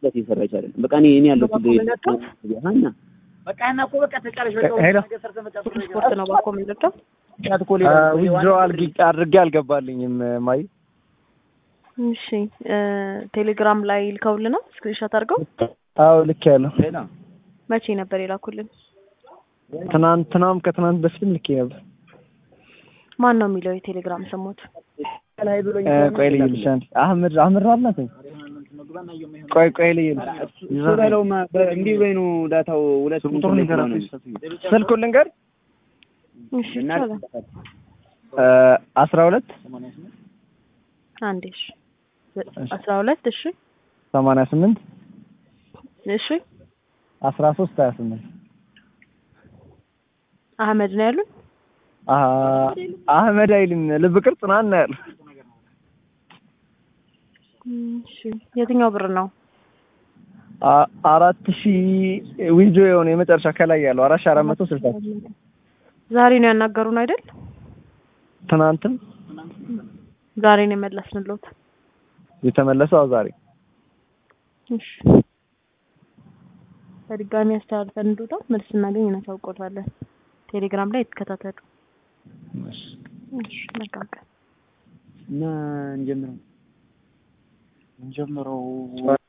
ስለት እየሰራች አይደለም። በቃ እኔ እኔ ያለሁት ሀና በቃ እና እኮ በቃ ተጫለሽ በቃ ሄሎ ስፖርት ነው ባኮ የምንለቀው ዊዝድሮ አድርጌ አልገባልኝም ማይ እሺ ቴሌግራም ላይ ልከውልና ስክሪንሾት አድርገው አዎ ልክ ያለው መቼ ነበር የላኩልን? ትናንትናም ከትናንት በፊትም ልኬ ነበር። ማን ነው የሚለው የቴሌግራም ስሞት? ቆይ ልይልሽ አንዴ። አህመድ አህመድ አላት። ቆይ ቆይ ልይልሽ በለውማ እንዲህ በይ ነው ዳታው ሁለት ቁጥሩን ንገረኝ። ስልኩን ልንገር እሺ ይቻላል። አስራ ሁለት አንዴ እሺ አስራ ሁለት እሺ ሰማንያ ስምንት እሺ አስራ ሶስት ሀያ ስምንት አህመድ ነው ያሉን። አህመድ አይልም ልብ ቅርጽ ናና ያለው እሺ የትኛው ብር ነው? አራት ሺህ ዊዞ የሆነ የመጨረሻ ከላይ ያለው አራት ሺህ አራት መቶ ስልሳ ዛሬ ነው ያናገሩን አይደል? ትናንትም ዛሬ ነው የመለስንልዎት። የተመለሰው አዎ ዛሬ እሺ በድጋሚ አስተላልፈን እንድወጣ መልስ እናገኝ እናሳውቆታለን። ቴሌግራም ላይ የተከታተሉ። እሺ መልካም ቀን እና እንጀምረው እንጀምረው